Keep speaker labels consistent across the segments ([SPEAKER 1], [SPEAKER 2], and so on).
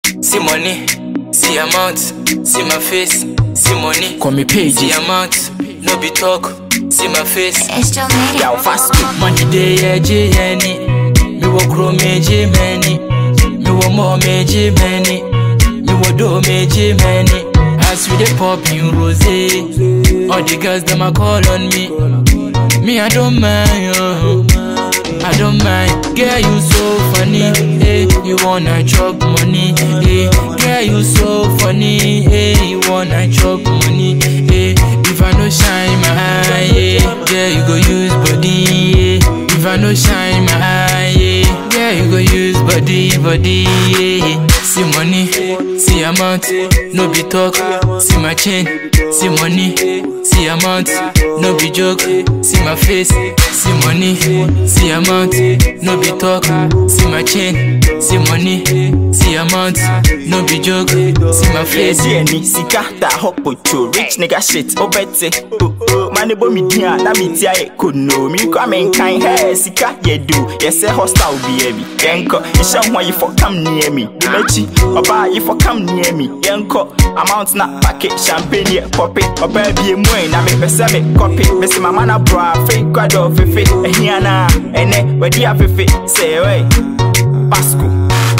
[SPEAKER 1] see money, see amount, see my face, see money,
[SPEAKER 2] Call me
[SPEAKER 1] see
[SPEAKER 2] pages.
[SPEAKER 1] amount, no be talk, see my face.
[SPEAKER 3] It's still made it.
[SPEAKER 2] Yo, fast two.
[SPEAKER 1] Money day eji yeni, mi wo kro meji many, mi wo mo meji many, mi wo do meji many. As we dey pop in rose, all the girls them a call on me. Me I don't mind, oh. I don't mind. Girl you so funny, hey. You wanna chop money, hey. Girl you so funny, hey. You wanna chop money, hey. If I no shine my eye, yeah. Girl you go use body, yeah. If I no shine my eye, yeah. Girl you go use body, body, yeah. See money, see amount, no be talk. See my chain, see money, see amount, no be joke. See my face, see money, see amount, no be talk. See my chain, see money, see amount, no be joke. See my face.
[SPEAKER 2] Yesi eni sika da hopo cho rich nigga shit obete oh oh mane bo mi dia na mi tia e kono mi kwa men kan he sika ye do yes hostile bi e bi yenko isha ho yi for come near me di mechi oba yi for come near me yenko amount na packet champagne ye pop it oba bi e mu e na me pese me copy me se mama na bra fe kwado fefe ehia na ene wedi afefe say oi pasco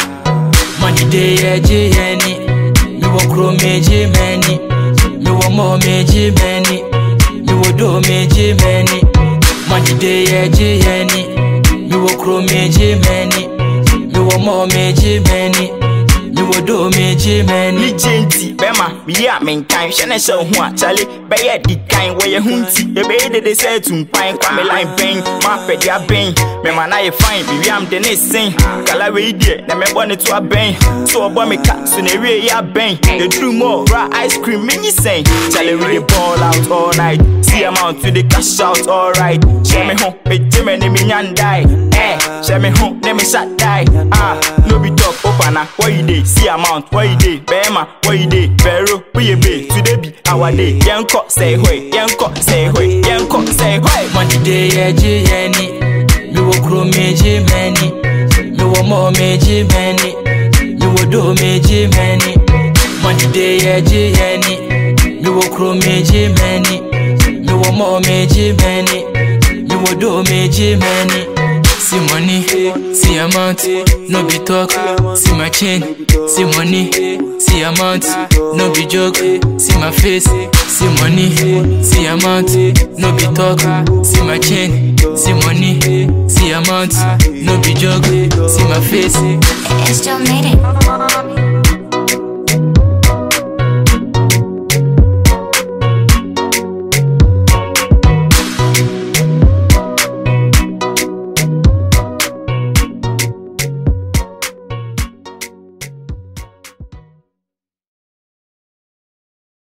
[SPEAKER 1] Money day eji yeni Mi wo kro meji many Mi wo mo meji many Mi wo do meji many Money day eji yeni Mi wo kro meji many Mi wo mo meji many Mi wo do meji many
[SPEAKER 2] ni genti bɛma meyi a menkan hwɛ ne hyɛ wo ho a kyale bɛyɛ di kan wɔyɛ ho nti yɛbɛyɛ dede sɛ tumpan kwa me line bɛn maapɛde abɛn mema na yɛ fine mewiam de ne sen kala wei deɛ na mɛbɔ ne to abɛn so ɔbɔ me ka so na ɛwie yɛ abɛn yɛduru mu ɔwra ice cream menyi sɛn kyale we dey ball out all night see amount we dey cash out all right hyɛ me ho megye me ne menya ndae eh hyɛ me ho ne me hyɛ dae ah no be talk opana what you dey see amount what you dey bɛrima what you dey vero woyɛ be today be our day yɛnkɔ sɛ hoi yɛnkɔ sɛ hoi yɛnkɔ sɛ hoi
[SPEAKER 1] Money day eji yeni Mi wo kro meji many Mi wo mo meji many Mi wo do meji many Money day eji yeni Mi wo kro meji many Mi wo mo meji many Mi wo do meji many See money, see amount, no be talk. See my chain, see money, see amount, no be joke. See my face, see money, see amount, no be talk. See my chain, see money, see amount, no be joke. See my face.
[SPEAKER 3] It's still made it.